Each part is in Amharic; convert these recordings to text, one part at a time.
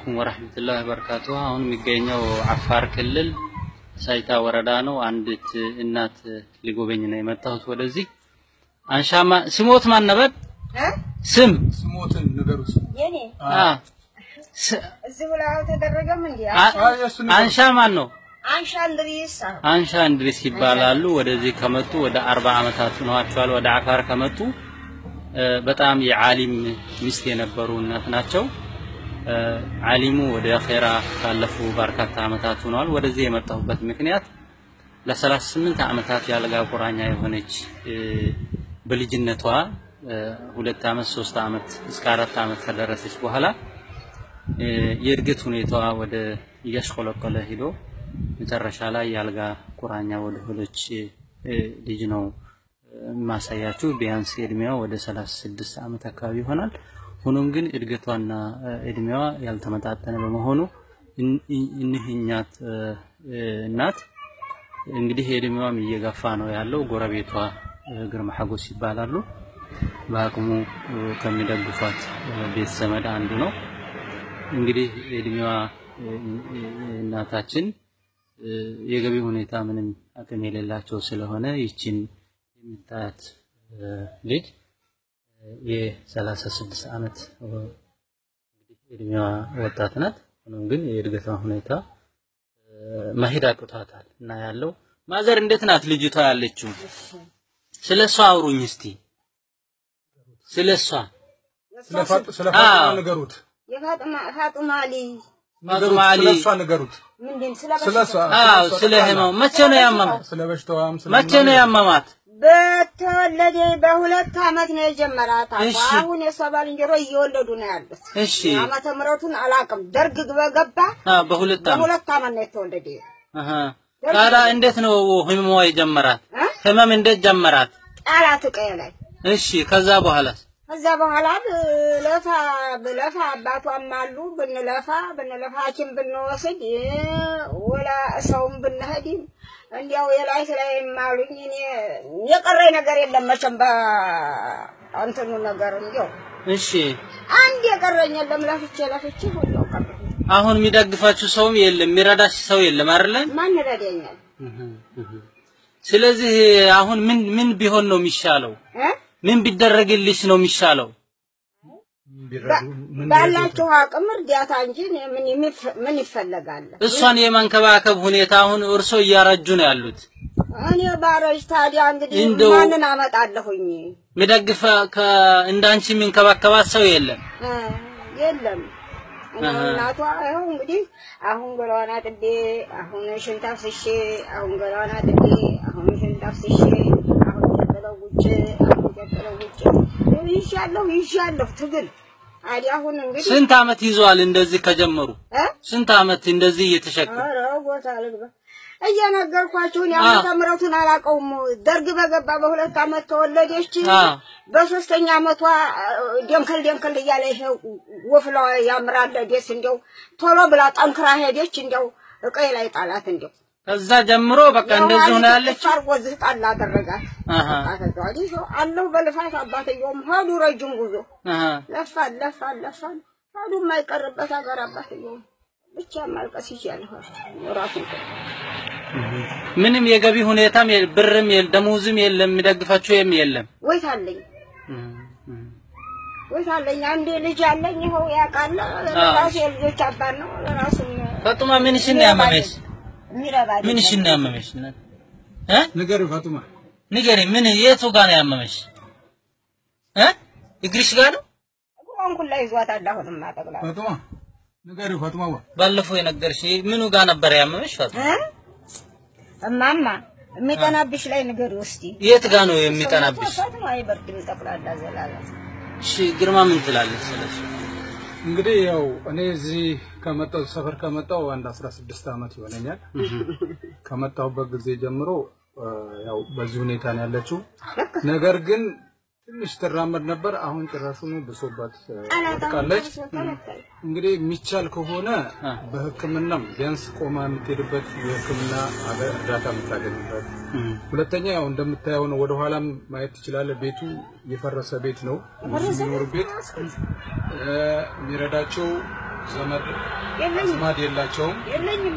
አለይኩም ወራህመቱላሂ ወበረካቱ። አሁን የሚገኘው አፋር ክልል ሳይታ ወረዳ ነው። አንዲት እናት ሊጎበኝ ነው የመጣሁት ወደዚህ። አንሻማ ስሞት ማን ነበር? ስም ስሞትን ንገሩት። የኔ አ ስ- እዚህ ብላ አልተደረገም እንዴ? አ- አይ እሱ ንገሩት። አንሻ ማን ነው? አንሻ እንድሪስ አሁን አንሻ እንድሪስ ይባላሉ። ወደዚህ ከመጡ ወደ አርባ ዓመታት ሆነዋቸዋል። ወደ አፋር ከመጡ እ፣ በጣም የዓሊም ሚስት የነበሩ እናት ናቸው። እ፣ ዓሊሙ ወደ ኼራ ካለፉ በርካታ ዓመታት ሆነዋል። ወደዚህ የመጣሁበት ምክንያት ለ38 ዓመታት ያልጋ ቁራኛ የሆነች እ፣ በልጅነቷ እ፣ ሁለት ዓመት ሶስት ዓመት እስከ አራት ዓመት ከደረሰች በኋላ እ፣ የእድገት ሁኔታዋ ወደ እያሽቆለቆለ ሂዶ መጨረሻ ላይ የአልጋ ቁራኛ ወደ ሆነች እ፣ ልጅ ነው እ፣ የማሳያችሁ። ቢያንስ እድሜዋ ወደ 36 ዓመት አካባቢ ይሆናል። ሆኖም ግን እድገቷና እ፣ እድሜዋ ያልተመጣጠነ በመሆኑ እን- እን- እኒህኛት እ፣ እ፣ እናት እንግዲህ እድሜዋም እየገፋ ነው ያለው። ጎረቤቷ እ፣ ግርማ ሐጎስ ይባላሉ። በአቅሙ እ፣ ከሚደግፏት እ፣ ቤት ዘመድ አንዱ ነው። እንግዲህ እድሜዋ እ፣ እ፣ እናታችን እ፣ የገቢ ሁኔታ ምንም አቅም የሌላቸው ስለሆነ ይችን የምታያት እ፣ ልጅ እ፣ የሰላሳ ስድስት ዓመት እ፣ እንግዲህ እድሜዋ ወጣት ናት። ሆኖም ግን የእድገቷ ሁኔታ እ፣ መሄድ አቅቷታል እና ያለው ማዘር እንዴት ናት ልጅቷ ያለችው? ስለ እሷ አውሩኝ እስቲ ስለ እሷ ስለ ፋጥ- ስለ ፋጡማ አዎ። ንገሩት። የፋጡማ ፋጡማ ልጅ ንገሩት። ማሊ ስለ እሷ ንገሩት። ምንድን ስለ ስለ እሷ አዎ እሷ ስለ ጠቅላላ። ህመው መቼ ነው ያመማት? ስለ በሽታዋም ስለ መቼ ነው ያመማት? በተወለደ በሁለት አመት ነው የጀመራት። አሁን እሺ። አሁን የሷ ባልንጀሮ እየወለዱ ነው ያሉት። እሺ ዓመተ ምሕረቱን አላውቅም። ደርግ በገባ አ በሁለት ዓመት በሁለት አመት ነው የተወለደ። አሃ ታዲያ እንዴት ነው ህመሟ የጀመራት? እ? ህመም እንዴት ጀመራት? ጣላት ቀየ ላይ እሺ ከዛ በኋላስ? ከዛ በኋላ ብለፋ ብለፋ አባቷም አሉ ብንለፋ ብንለፋ ሐኪም ብንወስድ እ፣ ወላ ሰውም ብንሄድ እንዲያው የላይ ስላይ ማሉኝ እኔ የቀረኝ ነገር የለም መቼም በእንትኑ ነገር እንዲያው እሺ አንድ የቀረኝ የለም። ለፍቼ ለፍቼ ሁሉ ቀረ። አሁን የሚደግፋችሁ ሰውም የለም፣ የሚረዳሽ ሰው የለም አይደለ? ማን ይረዳኛል? ስለዚህ አሁን ምን ምን ቢሆን ነው የሚሻለው? እ? ምን ቢደረግልሽ ነው የሚሻለው? ቢረዱ ምን ባላችሁ አቅም እርዳታ እንጂ እኔ ምን የሚፈ- ምን ይፈለጋል? እሷን የማንከባከብ ሁኔታ አሁን እርሶ እያረጁ ነው ያሉት። እኔ ባረጅ ታዲያ እንግዲህ እንደው- ማንን አመጣለሁኝ? የሚደግፍ ከ- እንዳንቺ የሚንከባከባት ሰው የለም። እ፣ የለም እኔ አሃ። እናቷ ይኸው እንግዲህ አሁን ገላዋን አጥቤ አሁን ሽንት አፍስሼ አሁን ገላዋን አጥቤ አሁን ሽንት አፍስሼ አሁን ቀጥለው ውጭ አሁን ቀጥለው ውጭ ይሻለሁ ይሻለሁ ትግል አዲ አሁን እንግዲህ ስንት አመት ይዘዋል እንደዚህ ከጀመሩ? እ ስንት አመት እንደዚህ እየተሸከሙ? ኧረ ቦታ ልግባ እየነገርኳችሁን የዓመተ ምሕረቱን አላውቀውም። ደርግ በገባ በሁለት አመት ተወለደች። አ በሶስተኛ አመቷ ደምከል ደምከል እያለ ይሄ ወፍላ ያምራል ደስ እንዲያው ቶሎ ብላ ጠንክራ ሄደች። እንዲያው እቀይ ላይ ጣላት። እንዲያው ከዛ ጀምሮ በቃ እንደዚህ ሆነ ያለች። አርጎ ዝህ ጣል አደረጋት። አሃ ከዛ ወዲህ ሰው አለው በልፋት አባትየውም ሄዱ ረጅም ጉዞ አሃ ለፋን ለፋን ለፋን ሄዱ የማይቀርበት ሀገር አባትየውም ብቻ ማልቀስ ይችላል ራሱን ምንም የገቢ ሁኔታም የለ- ብርም የለ- ደሞዝም የለም የሚደግፋቸው የም የለም። ወይት አለኝ ወይት አለኝ አንድ ልጅ አለኝ። ይኸው ያውቃል። ራሱ የልጆች አባት ነው። ራሱን ፈጡማ ምንሽን ነው ያመመሽ? የሚረባ ምንሽን ነው ያመመሽ? እ ንገሪው ፋጡማ። ንገሪ፣ ምን የቱ ጋር ነው ያመመሽ? እ እግርሽ ጋር ነው? እግሯን ሁላ ይዟታል። አሁንም አጠቅላ ፋጡማ ንገሪው ፋጡማ። ዋ ባለፈው የነገርሽ ምኑ ጋር ነበር ያመመሽ? ፈጡማ እ? እማማ የሚጠናብሽ ላይ ንገሪ ውስቲ የት ጋር ነው የሚጠናብሽ? ፈጥሞ አይበርድም ጠቅላላ ዘላለም እሺ ግርማ ምን ትላለች ስለሱ? እንግዲህ ያው እኔ እዚህ ከመጣሁ ሰፈር ከመጣሁ አንድ 16 ዓመት ይሆነኛል። ከመጣሁበት ጊዜ ጀምሮ እ፣ ያው በዚህ ሁኔታ ነው ያለችው። ነገር ግን ትንሽ ትራመድ ነበር። አሁን ጭራሹኑ ብሶባት እ፣ ወድቃለች። እንግዲህ የሚቻል ከሆነ በሕክምናም ቢያንስ ቆማ የምትሄድበት የሕክምና አገ- እርዳታ የምታገኝበት ሁለተኛ ያው እንደምታየው ነው። ወደ ኋላም ማየት ትችላለህ። ቤቱ የፈረሰ ቤት ነው። ብዙ የሚኖር ቤት እ፣ የሚረዳቸው ዘመድ የለኝም አዝማድ የላቸውም። የለኝም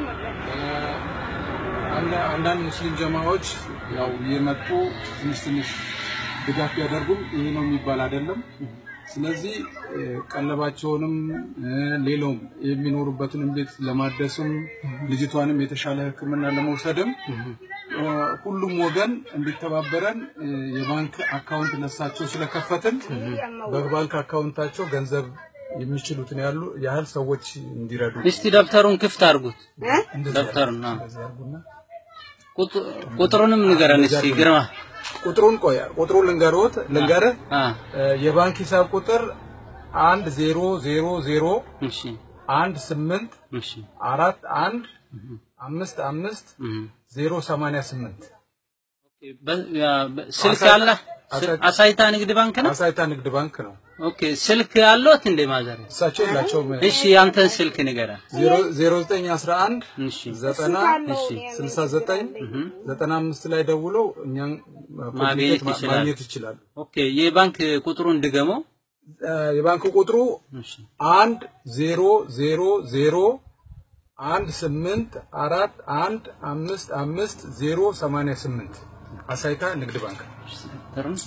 አንዳ- አንዳንድ ሙስሊም ጀማዎች ያው የመጡ ትንሽ ትንሽ ድጋፍ ቢያደርጉም ይሄ ነው የሚባል አይደለም። ስለዚህ እ፣ ቀለባቸውንም እ፣ ሌላውም የሚኖሩበትንም ቤት ለማደስም ልጅቷንም የተሻለ ሕክምና ለመውሰድም እ፣ ሁሉም ወገን እንዲተባበረን እ፣ የባንክ አካውንት ለሳቸው ስለከፈትን በባንክ አካውንታቸው ገንዘብ የሚችሉትን ያሉ ያህል ሰዎች እንዲረዱ እስቲ ደብተሩን ክፍት አድርጉት። እንደዚህ ደብተሩን አዎ። እንደዚህ አድርጉና ቁጥ- ቁጥሩንም ንገረን እስቲ ግርማ። ቁጥሩን ቆይ ቁጥሩን ልንገርዎት ልንገርህ አ እ፣ የባንክ ሂሳብ ቁጥር አንድ ዜሮ ዜሮ ዜሮ እሺ አንድ ስምንት እሺ አራት አንድ አምስት አምስት እህ ዜሮ ሰማንያ ስምንት በ- ያ- በ- ስልክ አለ አሳይ- አሳይታ ንግድ ባንክ ነው። አሳይታ ንግድ ባንክ ነው። ኦኬ ስልክ አለዎት እንደ ማዘር? እሳቸው የላቸውም። እሺ ያንተን ስልክ ንገረን። ዜሮ ዘጠኝ አስራ አንድ እሺ ዘጠና እሺ ስልሳ ዘጠኝ ዘጠና አምስት ላይ ደውለው እኛን ማግኘት ኮሚኒኬት ማ- ይችላሉ። ማግኘት ይችላሉ። ኦኬ የባንክ ቁጥሩን ድገመው። እ፣ የባንክ ቁጥሩ እሺ አንድ ዜሮ ዜሮ ዜሮ አንድ ስምንት አራት አንድ አምስት አምስት ዜሮ ሰማንያ ስምንት አሳይታ ንግድ ባንክ ጥሩን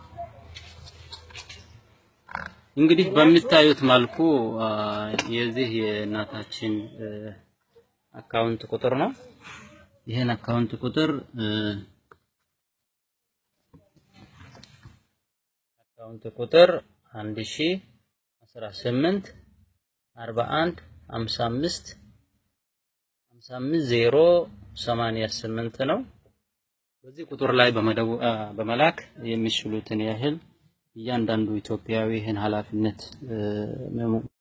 እንግዲህ በምታዩት መልኩ አ፣ የዚህ የእናታችን እ፣ አካውንት ቁጥር ነው። ይህን አካውንት ቁጥር እ፣ አካውንት ቁጥር አንድ ሺ አስራ ስምንት አርባ አንድ ሀምሳ አምስት ሀምሳ አምስት ዜሮ ሰማንያ ስምንት ነው። በዚህ ቁጥር ላይ በመደው አ፣ በመላክ የሚችሉትን ያህል እያንዳንዱ ኢትዮጵያዊ ይህን ኃላፊነት እ፣